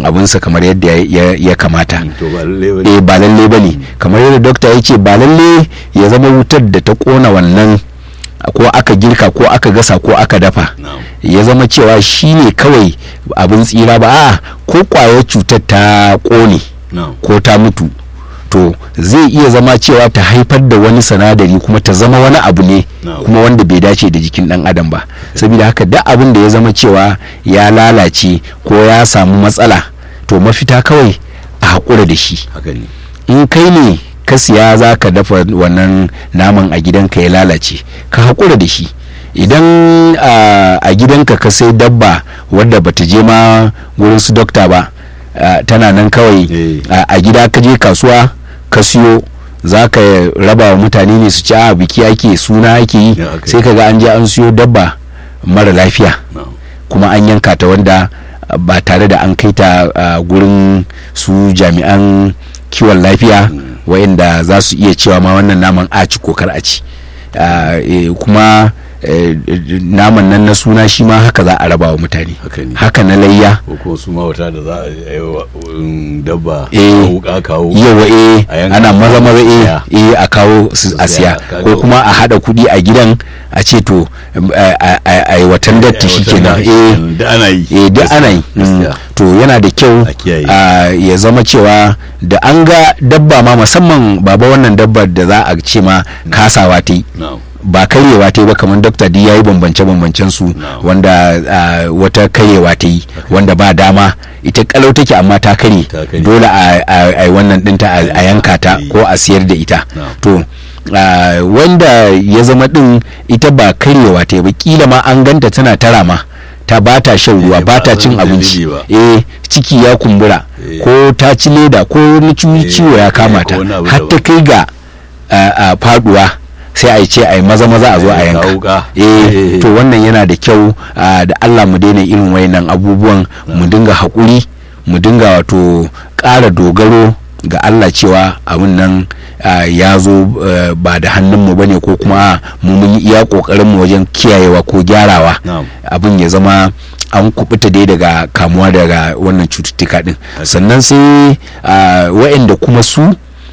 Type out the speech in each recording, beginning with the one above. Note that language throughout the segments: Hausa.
yin abinsa kamar yadda ya- ya- ya kamata to ba lalle ba eh ba lalle ba ne kamar yadda dokta ya ce ba lalle ya zama wutar da ta kona wannan ko aka girka ko aka gasa ko aka dafa na'am ya zama cewa shi ne kawai abin tsira ba a ko kwayar cutar ta kone na'am ko ta mutu to zai iya zama cewa ta haifar da wani sanadari kuma ta zama wani abu ne Na'am. kuma wanda bai dace da jikin dan adam ba saboda haka duk abin da ya zama cewa ya lalace ko ya samu matsala to mafita kawai a haƙura da shi haka ne in kai ne ka siya za ka dafa wannan naman a gidanka ya lalace ka haƙura da shi idan a a gidanka ka sai dabba wadda bata je ma wurin su dokta ba a, tana nan kawai Eh. a a gida ka je kasuwa ka siyo za ka raba wa mutane ne su ci a biki ake suna ake yi Ya, aka yi. sai ka ga an je an siyo dabba mara lafiya na'am kuma an yanka ta wanda uh, ba tare da an kai ta uh, gurin su jami'an kiwon lafiya wayanda za su iya cewa ma wannan naman a ci ko kar a ci Uh, eh, kuma eh, naman nan na suna shi ma haka za a raba wa mutane haka ne haka na layya ko kuma su mawata da za a yi wa um, dabba Eh. a wuka kawo yawa eh A yanka ana maza maza eh siya. eh a kawo su a siya, siya kaga- ko kuma a hada kudi a gidan a ce to um, a- a a- a yi watan datti shi kenan eh da ana yi eh duk ana yi Mm. gaskiya. to yana da kyau A kiyaye. a ya zama cewa da an ga dabba ma musamman baba wannan dabbar da za a ce ma kasawa ta yi na'am ba karyewa ta yi ba kamar dokta di ya yi bambance-bambancen su No. wanda ah, wata karyewa ta yi wanda ba dama ita kalau take amma ta karye Ta karye. dole a a- a yi wannan dinta a- a yanka ta Eh. ko a siyar da ita No. to ah, wanda ya zama din ita ba karyewa ta yi ba kila ma an ganta tana tara ma ta ba ta shan ruwa Eh, ba ba ta a cin san abinci dalili ba. eh ciki ya kumbura Eh. ko ta ci leda ko wani ciwo Eh, ciwo ya eh, kama ko ta wani abu har ta daban. kai ga ah, ah, faduwa sai a yi ce a yi maza maza a zo a Eh, yanka kawo wuka. eh Eh. to wannan yana da kyau ah, da Allah mu daina irin wayannan abubuwan mu dinga haƙuri mu dinga wato ƙara dogaro ga Allah cewa abin nan ah, ya zo eh, ba da hannunmu ba ne ko kuma mu mun yi iya ƙoƙarinmu wajen kiyayewa ko gyarawa Na'am. abin ya zama an kubuta dai daga kamuwa daga wannan cututtuka din sannan sai ah, wa'anda kuma su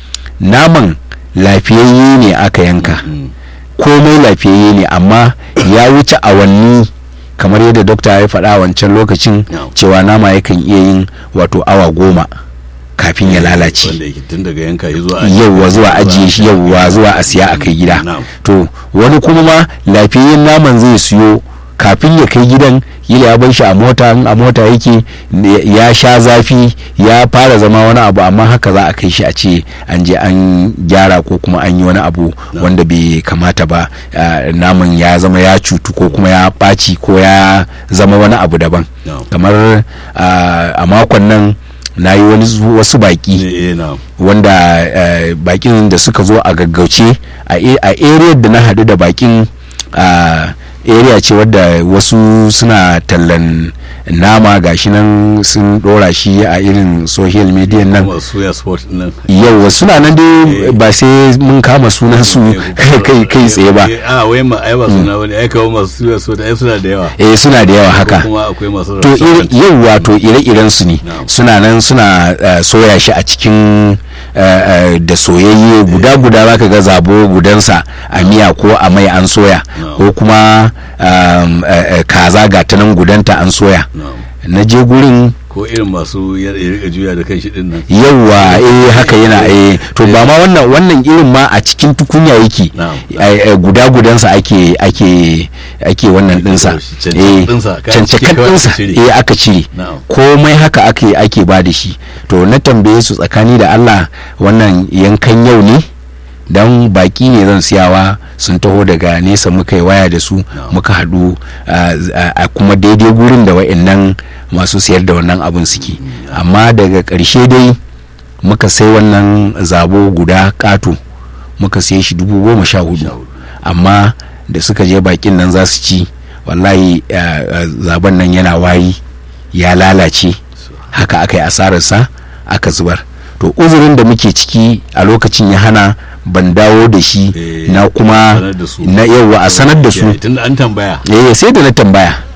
naman lafiyayye ne aka yanka Mm. komai lafiyayye ne amma ya wuce awanni kamar yadda dokta ya faɗa wancan lokacin No. cewa nama yakan iya yin wato awa goma kafin ya lalace wanda yake tun daga yanka ya zuwa yauwa zuwa ajiye shi yauwa zuwa a siya a kai gida Na'am. to wani kuma ma lafiyayyen naman zai siyo kafin ya kai gidan kila ya bar shi a mota in a mota yake ne- ya sha zafi ya fara zama wani abu amma haka za a kai shi a ce an je an gyara ko kuma an yi wani abu Na'am. wanda bai kamata ba ah, naman ya zama ya cutu ko kuma ya ɓaci ko ya zama wani abu daban Na'am. kamar ah, a makon nan na yi wani zu- wasu baki eh eh na'am wanda eh, bakin da suka zo a gaggauce a a area da na hadu da bakin a area ce wadda wasu suna tallan nama gashi nan sun dora shi a irin social media nan kuma suya sport nan yau suna nan dai Eh. ba sai mun kama sunan su kai kai tsaye ba Eh, a wai ma ai ba suna wani ai kawo masu suya sport ai suna da yawa eh suna da yawa Ko haka kuma akwai masu to restaurant. yau wato ire-iren su ne Na'am. suna nan suna eh, soya shi a cikin eh, eh, da soyayye guda-guda zaka ga zabo gudansa a miya ko a mai an soya Na'am. ko kuma um, eh, eh, kaza ga ta nan gudanta an soya Na'am. na je gurin ko irin masu ya ya rika juya da kanshi din nan yauwa eh haka yana eh to ba ma wannan wannan irin ma a cikin tukunya yake Na'am. eh, eh, guda gudansa ake ake ake wannan dinsa Cancakan eh ɗinsa, kayan ciki cancakan kawai aka dinsa cire. eh aka cire Na'am. komai haka ake ake ba da shi to na tambaye su tsakani da Allah wannan yankan yau ne dan baki ne zan siyawa sun taho daga nesa muka yi waya da su muka haɗu a- a a kuma daidai gurin da wa'annan masu siyar da wannan abin suke amma daga ƙarshe dai muka sai wannan zabo guda ƙato muka siye shi dubu goma sha hudu amma da suka je bakin nan za su ci wallahi eh, eh, zaben nan yana wari ya lalace haka aka yi asararsa aka zubar to uzurin da muke ciki a lokacin ya hana ban dawo da shi Eh, na kuma sanar da su. na yawa a sanar da su tun da an tambaya eh sai da na tambaya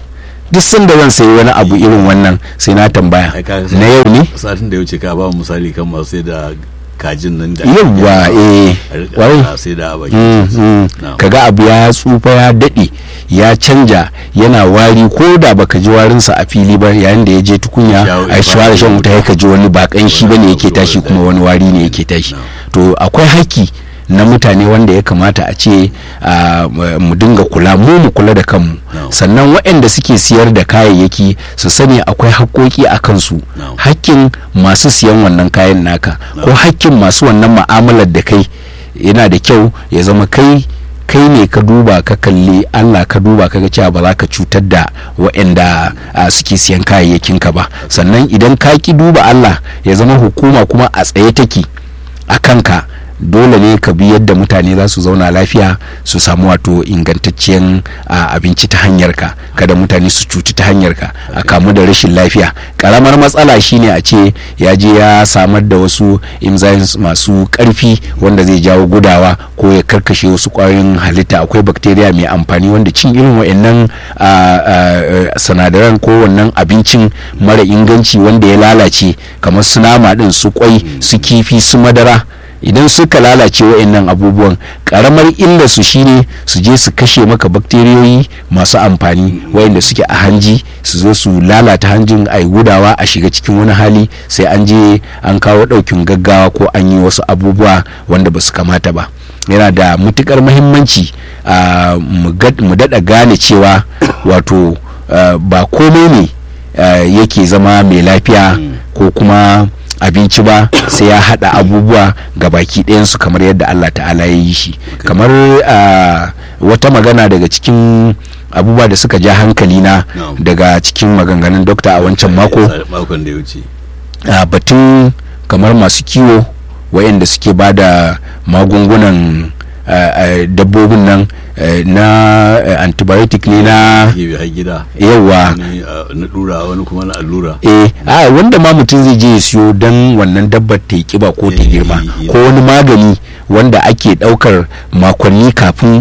duk sanda zan sayi wani abu irin wannan sai na tambaya Ai, ka- na yau ne satin da ya wuce ka ba mu misali kan masu sai da kajin nan da yawwa eh a rika warai ana sai da a baki Mm, mm. Na'am. kaga abu ya tsufa ya daɗe ya canja yana wari ko da baka ji warinsa a fili ba yayin da ya je tukunya Ya- a shawara shan wuta ya ka ji wani bakan shi bane yake tashi kuma wani wari ne yake tashi Na'am. to akwai haƙƙi na mutane wanda ya kamata a ce ah, mu dinga kula mu mu kula da kanmu Na'am. sannan waɗanda suke siyar da kayayyaki su sani akwai haƙƙoƙi a kansu Na'am. hakkin masu siyan wannan kayan naka ko hakkin masu wannan ma'amalar da kai yana da kyau ya zama kai kai ne ka duba ka kalli Allah ka duba ka ga cewa ba za ka cutar da waɗanda ah, suke siyan kayayyakin ka ba sannan idan ka ki duba Allah ya zama hukuma kuma a tsaye take a kanka dole ne ka bi yadda mutane za su zauna lafiya su samu wato ingantacciyar ah, abinci ta hanyar ka kada mutane su cuci ta hanyar ka a kamu da rashin lafiya karamar matsala shine a ce ya je ya samar da wasu enzymes masu karfi wanda zai jawo gudawa ko ya karkashe wasu kwayoyin halitta akwai bacteria mai amfani wanda cin irin wa'annan ah, ah, ah, sinadaran ko wannan abincin mara inganci wanda ya lalace kamar su nama din su kwai su kifi su madara idan suka lalace wa'annan abubuwan karamar illar su shine su je su kashe maka bakteriyoyi masu amfani wayanda suke a hanji su zo su lalata hanjin a gudawa a shiga cikin wani hali sai an je an kawo daukin gaggawa ko an yi wasu abubuwa wanda ba su kamata ba yana da matukar muhimmanci ah, mu gad- mu daɗa gane cewa wato ah, ba komai ne ah, yake zama mai lafiya ko kuma abinci ba sai ya hada abubuwa ga baki ɗayansu kamar yadda Allah ta'ala ya yi shi kamar ah, wata magana daga cikin abubuwa da suka ja hankali na Na'am. daga cikin maganganun dokta a wancan mako makon da ya wuce a batun kamar masu kiwo wayanda suke ba da magungunan ah, ah, dabbobin nan eh, na eh, antibiotic ne na ke har gida yawa wani ah, na dura wani kuma na allura eh a wanda ma mutum zai je ya siyo don wannan dabbar ta yi kiba ko ta Eh, girma eh, ko wani magani wanda ake daukar makonni kafin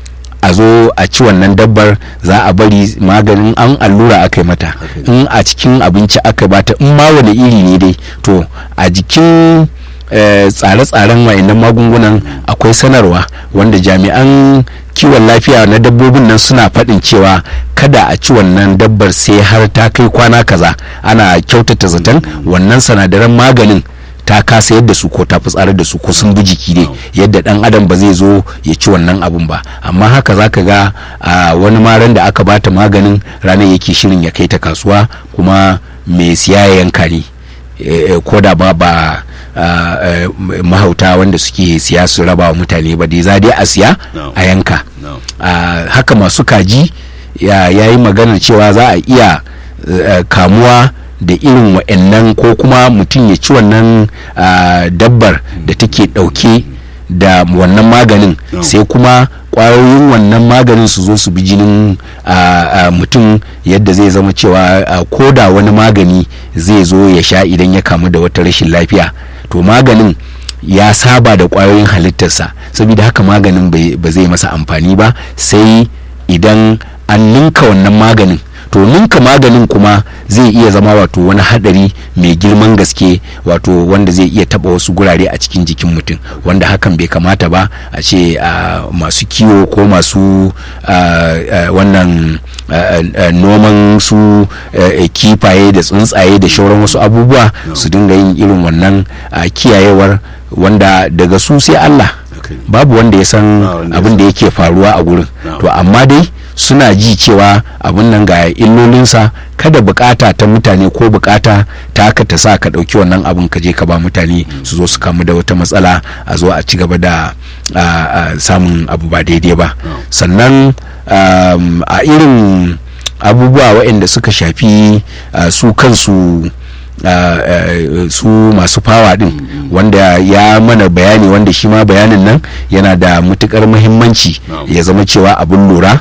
a zo a ci wannan dabbar za a bari maganin an allura aka yi mata Haka in a cikin abinci aka bata in ma wani iri ne dai to a jikin eh, tsare-tsaren wayannan magungunan akwai sanarwa wanda jami'an kiwon lafiya na dabbobin nan suna faɗin cewa kada a ci wannan dabbar sai har ta kai kwana kaza ana kyautata zaton wannan sanadaran maganin ta kasa yadda su ko ta fitsarar da su ko sun bi jiki ne yadda dan adam ba zai zo ya ci wannan abun ba amma haka zaka ga a wani maran da aka bata maganin ranar yake shirin ya kai ta kasuwa kuma mai siya ya yanka ne eh, eh, ko da ba ba ah, eh, mahauta wanda suke siya su raba wa mutane ba dai za dai a siya No. a yanka no Ah, haka masu kaji ya yi maganar cewa za a iya eh, kamuwa da irin wa'annan ko kuma mutum ya ci wannan ah, dabbar da take ɗauke da wannan maganin No. sai kuma kwayoyin wannan maganin su zo su bi jinin ah, ah, mutum yadda zai zama cewa ah, ko da wani magani zai zo ya sha idan ya kamu da wata rashin lafiya to maganin ya saba da kwayoyin halittarsa saboda haka maganin bai- ba zai masa amfani ba sai idan an ninka wannan maganin to ninka maganin kuma zai iya zama wato wani hadari mai girman gaske wato wanda zai iya taba wasu gurare a cikin jikin mutum wanda hakan bai kamata ba a ce ah, masu kiwo ko masu ah, ah, wannan ah, ah, noman su eh, kifaye da tsuntsaye da shauran wasu abubuwa su dinga yin irin wannan ah, kiyayewar wanda daga su sai Allah Okay. babu wanda ya san Ba wanda ya abin da yake faruwa a gurin No. to amma dai suna ji cewa abin nan ga illolinsa kada bukata ta mutane ko bukata ta haka ta sa ka dauki wannan abin ka je ka ba mutane su zo su kamu da wata matsala a zo a ci gaba da a, a, samun abu ba daidai ba No. sannan um, a irin abubuwa waɗanda suka shafi uh, su kansu uh, uh, su masu fawa din wanda ya mana bayani wanda shi ma bayanin nan yana da matukar muhimmanci Na'am. ya zama cewa abin lura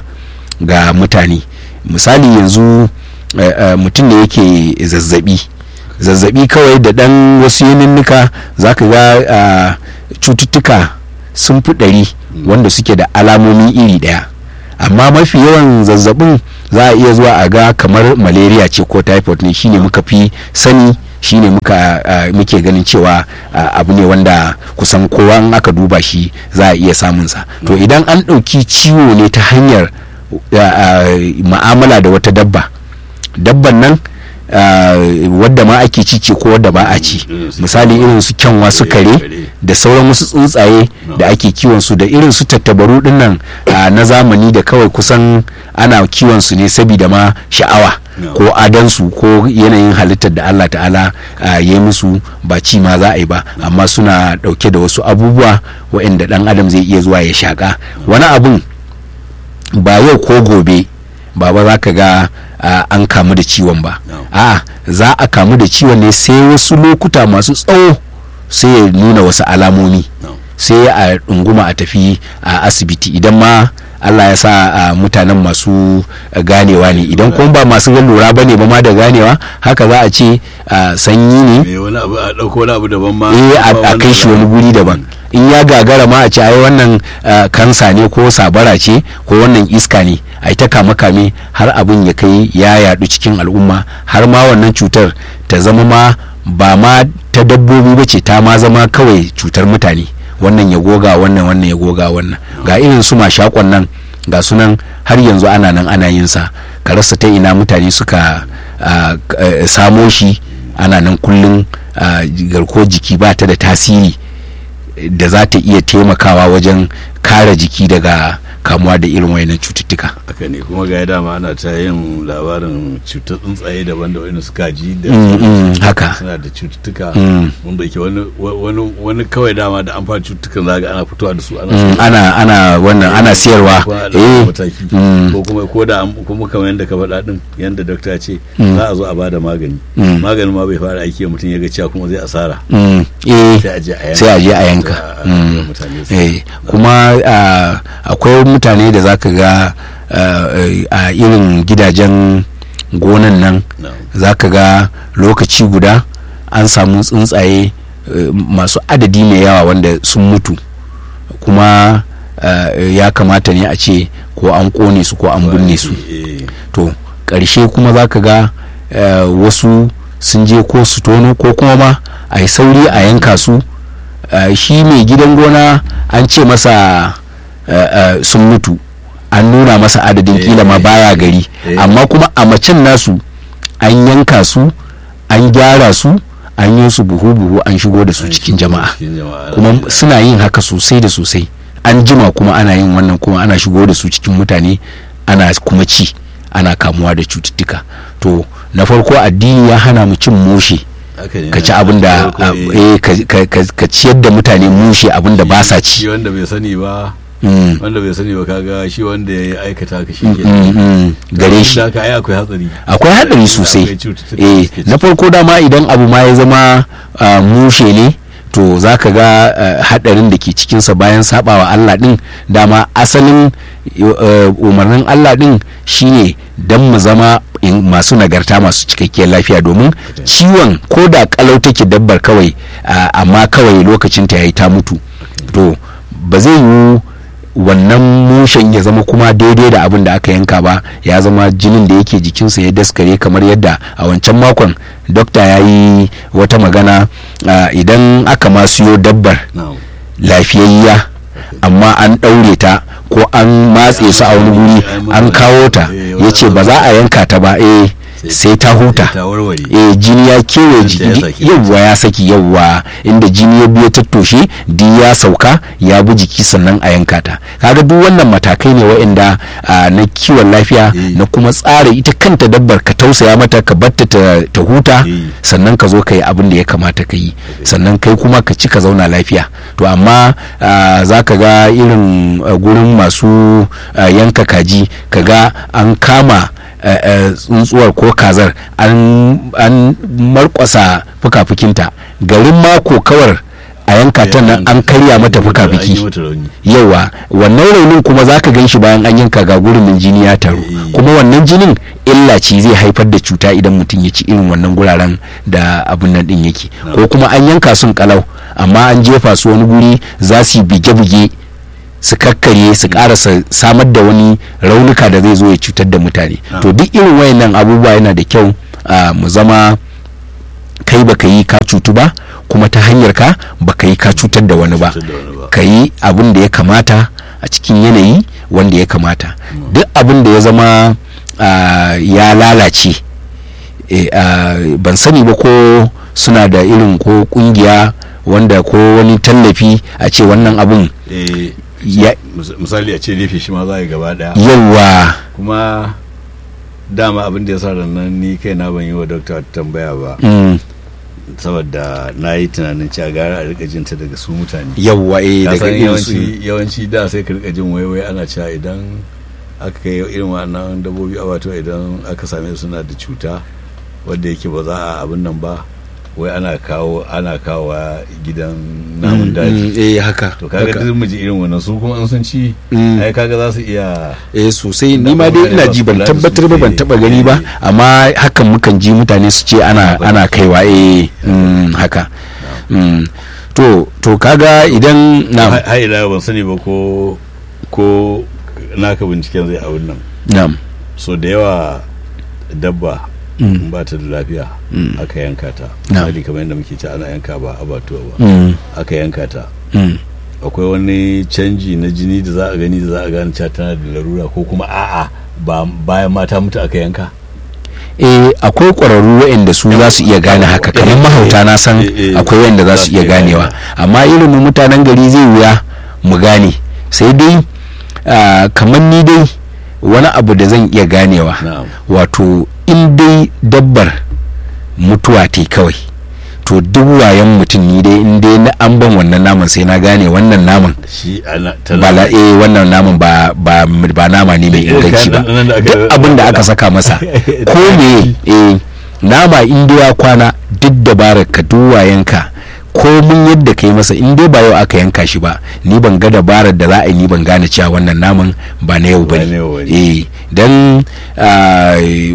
ga mutane misali yanzu uh, uh, mutum da yake zazzabi zazzabi kawai da dan wasu yaninnika za ka ga uh, cututtuka sun fi ɗari wanda suke da alamomi iri ɗaya amma mafi yawan zazzabin za a iya zuwa a ga kamar malaria ce ko typhoid ne shine muka fi sani shine muka uh, muke ganin cewa uh, abu ne wanda kusan kowa in aka duba shi za a iya samunsa to idan an ɗauki ciwo ne ta hanyar ma'amala da wata dabba dabban nan wadda ma ake ci ce ko wadda ba a ci misali irin su kyanwa su kare da sauran wasu tsuntsaye da ake kiwon su da irin su tattabaru dinnan na zamani da kawai kusan ana kiwon su ne saboda ma sha'awa ko adansu ko yanayin halittar da Allah ta'ala ya yi musu ba ci ma za a yi ba amma suna dauke da wasu abubuwa waɗanda dan adam zai iya zuwa ya shaka wani abun ba yau ko gobe baba za ka ga uh, an kamu da ciwon ba no. a za a kamu da ciwon ne sai wasu lokuta masu tsawo sai ya nuna wasu alamomi no. sai a ɗunguma a tafi a uh, asibiti idan ma Allah ya sa uh, mutanen masu uh, ganewa ne idan kuma ba masu lura ba ne ba ma da ganewa haka za a ce uh, sanyi ne wani abu a ɗauko wani abu daban ma eh a kai shi wani guri daban in ya gagara ma a ce ai wannan kansa ne ko sabara ce ko wannan iska ne ai ta kame kame har abin ya kai ya yadu cikin al'umma har ma wannan cutar ta zama ma ba ma ta dabbobi ba ce ta ma zama kawai cutar mutane wannan ya goga wannan wannan ya goga wannan ga irin su mashakon nan ga sunan har yanzu ana nan ana yin sa ka rasa ta ina mutane suka samo shi ana nan kullum garko jiki ba ta da tasiri da za ta iya taimakawa wajen kare jiki daga kamuwa da irin wayannan cututtuka haka ne kuma ga dama ana ta yin labarin cutar tsuntsaye daban da wani suka ji da haka suna da cututtuka mun da ke wani wani kawai dama da an fara cututtukan zaga ana fitowa da su ana ana wannan ana siyarwa eh ko kuma ko da kuma kamar yadda ka faɗa din yadda dokta ce za a zo a bada magani maganin ma bai fara aiki mutum ya ga cewa kuma zai asara sai a je a yanka kuma akwai mutane da zaka ga a irin gidajen gonan nan zaka ga lokaci guda an samu tsuntsaye masu adadi mai yawa wanda sun mutu kuma ya kamata ne a ce ko an kone su ko an binne su to ƙarshe kuma zaka ga wasu sun je ko su tono ko kuma ma a yi sauri a yanka su shi mai gidan gona an ce masa sun mutu an nuna masa adadin kila ma baya gari amma kuma a macen nasu an yanka su an gyara su an yi su buhu-buhu an shigo da su cikin jama'a kuma suna yin haka sosai da sosai an jima kuma ana yin wannan kuma ana shigo da su cikin mutane ana kuma ci ana kamuwa da cututtuka to na farko addini ya hana mu cin mushe ka ci abin da ka ciyar da mutane mushe abin da ba sa ci wanda bai sani ba wanda bai sani ba kaga shi wanda ya aikata ka shi gare shi akwai hatsari akwai hatsari sosai eh na farko dama idan abu ma ya zama mushe ne to za ka ga hadarin da ke cikinsa bayan sabawa Allah din dama asalin umarnin Allah din shine don mu zama masu nagarta masu cikakkiyar lafiya domin ciwon ko da kalau take dabbar kawai amma kawai lokacin ta yayi ta mutu to ba zai yiwu wannan mushen ya zama kuma daidai da abin da aka yanka ba ya zama jinin da yake jikinsa ya daskare kamar yadda a wancan makon dokta ya yi wata magana idan aka ma siyo dabbar lafiyayya amma an ɗaure ta ko an matse su a wani guri an kawo ta ya ce ba za a yanka ta ba eh sai ta huta eh jini ya kewaye jiki yawwa ya saki yawwa inda jini ya biyo tattoshe di ya sauka ya bi jiki sannan a yanka ta kaga duk wannan matakai ne waɗanda na kiwon lafiya na kuma tsara ita kanta dabbar ka tausaya mata ka batta ta huta sannan ka zo ka yi abin da ya kamata ka yi sannan kai kuma ka ci ka zauna lafiya to amma za ka ga irin gurin masu yanka kaji ka ga an kama tsuntsuwar ko kazar an markwasa fuka-fukinta garin mako kawar a yanka ta nan an karya mata fuka-fuki yawa wannan raunin kuma za ka gan shi bayan an yanka ga gurin jini ya taru kuma wannan jinin illa ce zai haifar da cuta idan mutum ya ci irin wannan guraren da abin nan din yake ko kuma an yanka sun kalau amma an jefa su wani guri za su yi bige-bige su kakkarye su karasa samar da wani raunuka da zai zo ya cutar da mutane Ah. to duk irin wayannan abubuwa yana da kyau ah, mu zama kai baka yi ka cutu ba kuma ta hanyar ka baka yi ka cutar da wani ba Cutar da wani ba. ka yi abin da ya kamata a cikin yanayi wanda ya kamata duk abin da ya zama ah, ya lalace eh, ah, ban sani ba ko suna da irin ko kungiya wanda ko wani tallafi a ce wannan abun Eh, ya mis- misali a ce rufe shi ma za a yi gaba daya yawa kuma dama abin da ya sa nan ni kai na ban yi wa dokta tambaya ba mm, saboda na yi tunanin cewa gara a rika jinta daga su mutane yawa eh ka daga san irin su yawanci yawanci da sai ka rika jin waiwai ana cewa idan aka kai irin wannan dabbobi a wato idan aka same su suna da cuta wadda yake ba za a abin nan ba wai ana kawo ana kawo gidan namun Mm, daji mm, eh haka to kaga haka. duk mu ji irin wannan su kuma in sun ci Mm. ai kaga za su iya eh sosai Da ni ma dai mutane ina ba ji su ban kula da tabbatar su ba ban eh, taba gani ba eh. amma hakan mukan ji mutane su ce ana Ba- ana kaiwa eh mm, haka Mm. to to kaga idan na har ila ban sani ba ko ko naka binciken zai abin nan na'am so da yawa dabba Mm. in ba ta da lafiya Mm. aka yanka ta Na. misali kamar yadda muke ci ana yanka ba abatuwa ba Mm, aka yanka ta mm. akwai wani canji na jini da za a gani da za a gane cewa tana da larura ko kuma a'a ba bayan mata mutu aka yanka eh akwai ƙwararru waɗanda su za su iya gane haka kamar Eh, mahauta na san eh, eh, akwai waɗanda za su iya ganewa amma irin mu mutanen gari zai wuya mu gane sai dai ah, kamar ni dai wani abu da zan iya ganewa na'am wato in dai dabbar mutuwa te kawai to duk wayan mutum ni dai in dai na an ban wannan naman sai na gane wannan naman shi ana ba la eh wannan naman ba ba ba nama ne mai Eh, inganci ba kayan ɗanɗanon da aka- duk abin da aka saka masa ko me eh nama in dai ya kwana duk dabarar ka duk wayanka ko mun yadda ka yi masa in dai ba yau aka yanka shi ba ni ban ga dabarar da za a yi ni ban gane cewa wannan naman ba na yau Ba bane na yau bane. eh dan ah,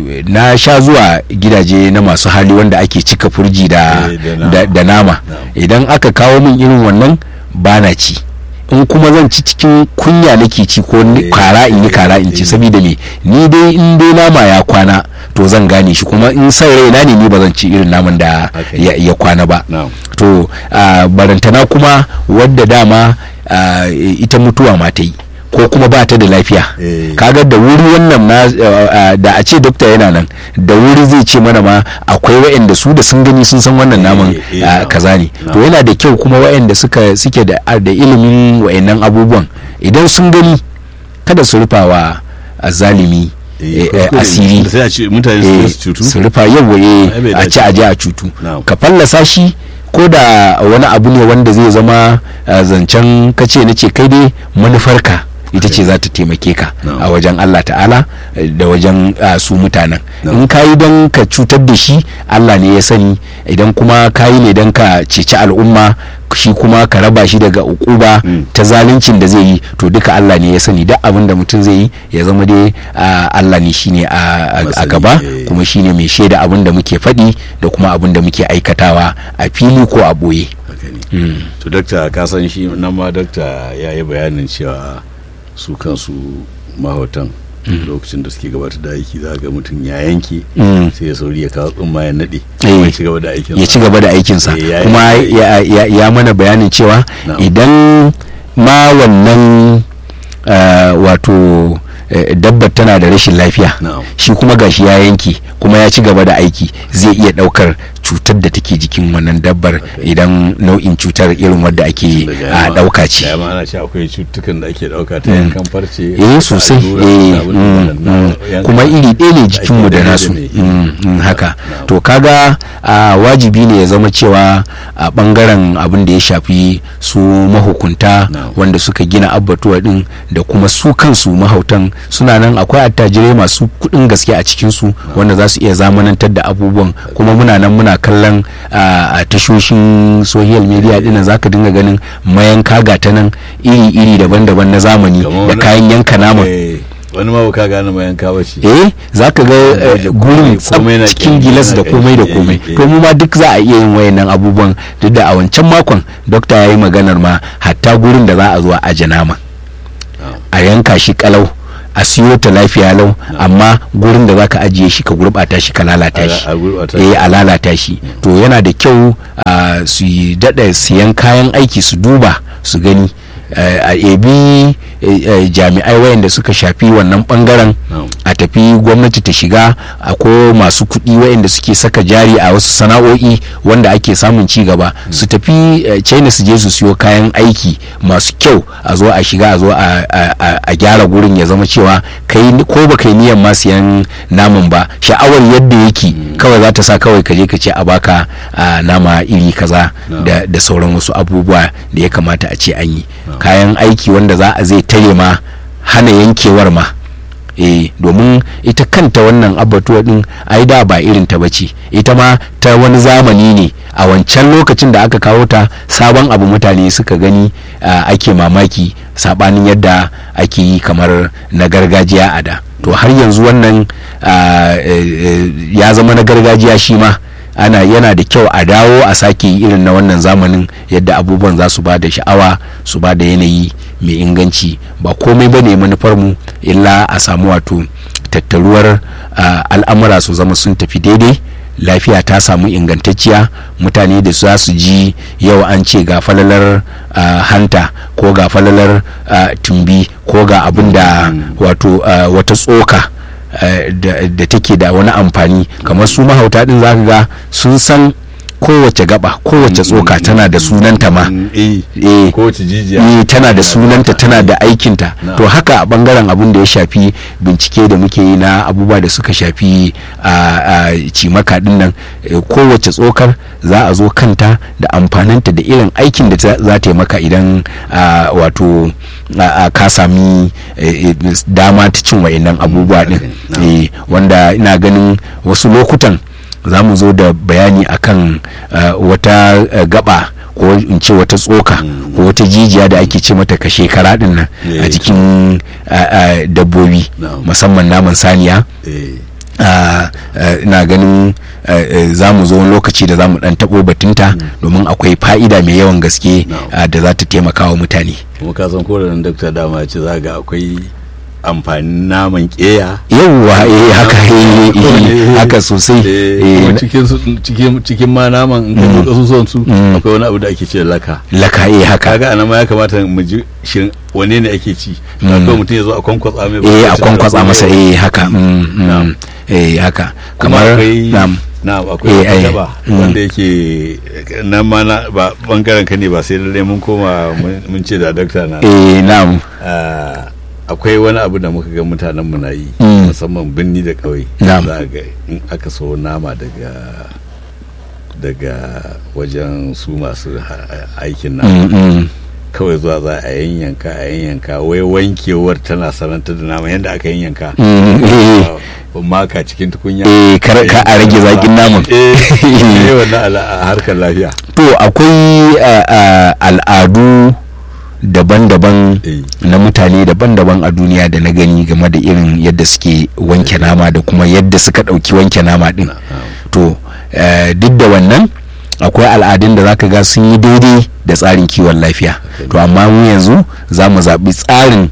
na sha zuwa gidaje na masu hali wanda ake cika furji da Eh, da nama. da, da nama Na'am. idan aka kawo min irin wannan ba na ci in kuma zan ci cikin kunya nake ci ko ni- Eh, kara in yi kara in ci eh. saboda me ni dai in dai nama ya kwana to zan gane shi kuma in san raina ne ni ba zan ci irin naman da Haka ya, ya kwana ba na'am to ah, barantana kuma wadda dama ah, ita mutuwa ma ta yi ko kuma ba ta da lafiya Eh. kaga da wuri wannan na ah, ah, da a ce dokta yana nan da wuri zai ce mana ma akwai wa'anda su da sun gani sun san wannan Eh, naman eh, ah, na'am. kaza ne to Na'am. yana da kyau kuma wa'anda suka suke da da ilimin wa'annan abubuwan idan sun gani kada su rufa wa zalimi Eh, kuskure ne. asiri sai a ce mutane su eh, su cutu su rufa yawa Ai, bai a dace ci a je a cutu Na'am. ka fallasa shi ko da wani abu ne wanda zai zama ah, zancen kace na ce kai dai manufarka ita ce za ta taimake ka Na'am. a wajen Allah ta'ala eh, da wajen ah, su mutanen Na'am. in ka yi don ka cutar da shi Allah ne ya sani idan kuma ka yi ne don ka ceci al'umma shi kuma ka raba shi daga ukuba Mm. ta zaluncin da zai yi to duka Allah ne ya sani duk abin da mutum zai yi ya zama dai ah, Allah ne shine a- a a Masani, gaba eh. kuma shine mai shaida abin da muke faɗi da kuma abin da muke aikatawa a fili ko a ɓoye. Haka ne. Mm. to dakta ka san shi nan ma dakta ya yi bayanin cewa su kansu mahautan lokacin da suke gabatar da aiki za ga mutum ya yanke Mm. sai ya sauri ya kawo tsumma ya naɗe Eh. ya ci gaba da aikin ya ci gaba da aikinsa Eh, ya yi- kuma ya, ya, ya mana bayanin cewa Na'am. idan ma wannan ah, wato eh, dabbar tana da rashin lafiya Na'am. shi kuma gashi ya yanke kuma ya ci gaba da aiki zai iya daukar cutar da take jikin wannan dabbar idan nau'in cutar irin wadda ake a dauka ce ya ma ana ce akwai cututtukan da ake dauka ta yankan farce eh sosai allura, eh da abin da mm, waɗannan mm. yankan- kuma iri ɗaya ne jikinmu da ake nasu daidai da Mm, mm, haka Na'am. to kaga a wajibi ne ya zama cewa a bangaren abin da ya shafi su mahukunta Na'am. wanda suka gina abbatuwa din da kuma su kansu mahautan suna nan akwai attajirai masu kuɗin gaske a cikinsu wanda za su iya zamanantar da abubuwan kuma muna nan muna kallon a a tashoshin social media dinnan zaka dinga ganin mayanka gata nan iri-iri daban-daban na zamani Kamar da wani- kayan yanka naman Eh, wani ma ka gane ma yanka ba ce eh za ka ga eh, da gurin komai tsab na cikin ƙyanƙyani, gilas da yana komai da ƙyanƙyani, komai eh, eh. to mu ma duk za a iya yin wayannan abubuwan duk da a wancan makon dokta ya yi maganar ma hatta gurin da za a zo a aje nama a yanka shi kalau a siyo ta lafiya lau amma gurin da zaka ajiye shi ka gurbata shi ka lalata shi eh a lalata shi to yana da kyau su yi dada siyan kayan aiki su duba su gani a ebi jami'ai wayanda suka shafi wannan bangaren a tafi gwamnati ta shiga ko masu kuɗi wayanda suke saka jari a wasu sana'o'i wanda ake samun ci gaba su tafi china su je su siyo kayan aiki masu kyau a zo a shiga a zo a gyara gurin ya zama cewa kai ko ba kai niyan ma siyan naman ba sha'awar yadda yake kawai za ta sa kawai ka je ka ce a baka nama iri kaza da sauran wasu abubuwa da ya kamata a ce an yi kayan aiki wanda za a zai tare ma hana yankewar ma eh domin ita kanta wannan abatuwa din ai da ba irin ta bace ita ma ta wani zamani ne a wancan lokacin da aka kawo ta sabon abu mutane suka gani ake mamaki sabanin yadda ake yi kamar na gargajiya a da to har yanzu wannan ya zama na gargajiya shi ma ana yana da kyau a dawo a sake irin na wannan zamanin yadda abubuwan za su ba da sha'awa su ba da yanayi mai inganci ba komai ba ne manufarmu illa a samu wato tattaruwar al'amura su zama sun tafi daidai lafiya ta samu ingantacciya mutane da za su ji yau an ce ga falalar hanta ko ga falalar tumbi ko ga abin da wato wata tsoka da take da wani amfani kamar su mahauta din zaka ga sun san kowace gaba kowace tsoka tana da sunanta ma eh kowace jijiya tana da sunanta tana da aikinta to haka a bangaren abin da ya shafi bincike da muke yi na abubuwa da suka shafi a cimaka din nan kowace tsokar za a zo kanta da amfaninta da irin aikin da za ta yi maka idan wato ka sami dama ta cin wa'annan abubuwa din wanda ina ganin wasu lokutan za mu zo da bayani akan uh, wata uh, gaba ko in ce wata tsoka mm. ko wata jijiya da ake ce mata ka shekara din nan yeah, a jikin uh, dabbobi no. musamman naman saniya ina yeah. ganin za mu zo lokaci da za mu dan tabo batunta mm. domin akwai fa'ida mai yawan gaske no. da za ta taimaka wa mutane kuma ka san ko da dakta dama ce za ga akwai amfanin naman keya yauwa eh haka eh haka sosai eh cikin cikin ma naman in ka buɗe suson su akwai wani abu da ake ce laka laka eh haka kaga anan ma ya kamata mu ji shin wane ne ake ci ko mutum ya zo a kwankwatsa mai eh a kwankwatsa masa eh haka eh haka kamar na'am na akwai wata ba wanda yake nan ma na ba bangaren ka ne ba sai dai mun koma mun ce da dakta na eh na'am akwai wani abu da muka ga mutanen mu na yi musamman birni da ƙauye za ga in aka so nama daga daga wajen su masu aikin nama kawai zuwa za a yanyanka a yanyanka wai wankewar tana sananta da nama yadda aka yanyanka maka cikin tukunya eh kar ka a rage zakin naman eh wannan a harkar lafiya to akwai al'adu daban-daban na mutane daban-daban a duniya da na gani game da irin yadda suke wanke nama da kuma yadda suka ɗauki wanke nama ɗin to duk da wannan akwai al'adun da zaka ga sun yi daidai da tsarin kiwon lafiya to amma mu yanzu za mu zaɓi tsarin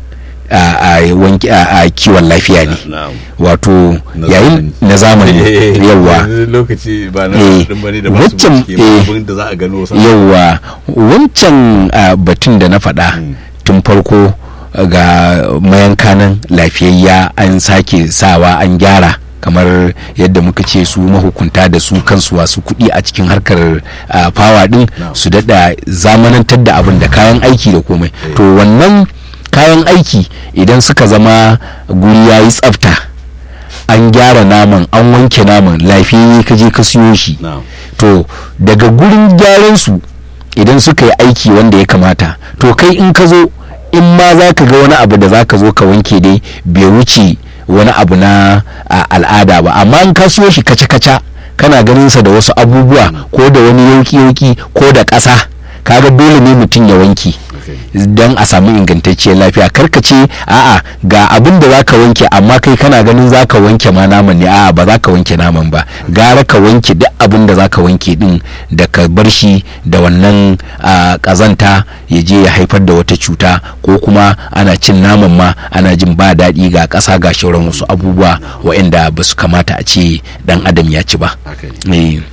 a kiwon lafiya ne wato yayin na zamani yawa lokaci ba na bane da masu da za a gano yawa wancan batun da na faɗa tun farko ga mayankanan lafiyayya an sake sawa an gyara kamar yadda muka ce su mahukunta da su kansu wasu kuɗi a cikin harkar fawa ɗin su daɗa zamanantar da abin da kayan aiki da komai to wannan kayan aiki idan suka zama guri ya yi tsafta an gyara naman an wanke naman lafiyayye ka je ka siyo shi to daga gurin gyaran su idan suka yi aiki wanda ya kamata to kai in ka zo in ma za ka ga wani abu da za ka zo ka wanke dai bai wuce wani abu na al'ada ba amma in ka siyo shi kaca-kaca kana ganin sa da wasu abubuwa ko da wani yauki-yauki ko da ƙasa kaga dole ne mutum ya wanke don a samu ingantacciyar lafiya karka ce a'a ga abin da zaka wanke amma kai kana ganin zaka wanke ma naman ne a'a ba za ka wanke naman ba gara ka wanke duk abin da zaka wanke din da ka bar shi da wannan kazanta ya je ya haifar da wata cuta ko kuma ana cin naman ma ana jin ba daɗi ga ƙasa ga shauran wasu abubuwa waɗanda ba su kamata a ce dan adam ya ci ba.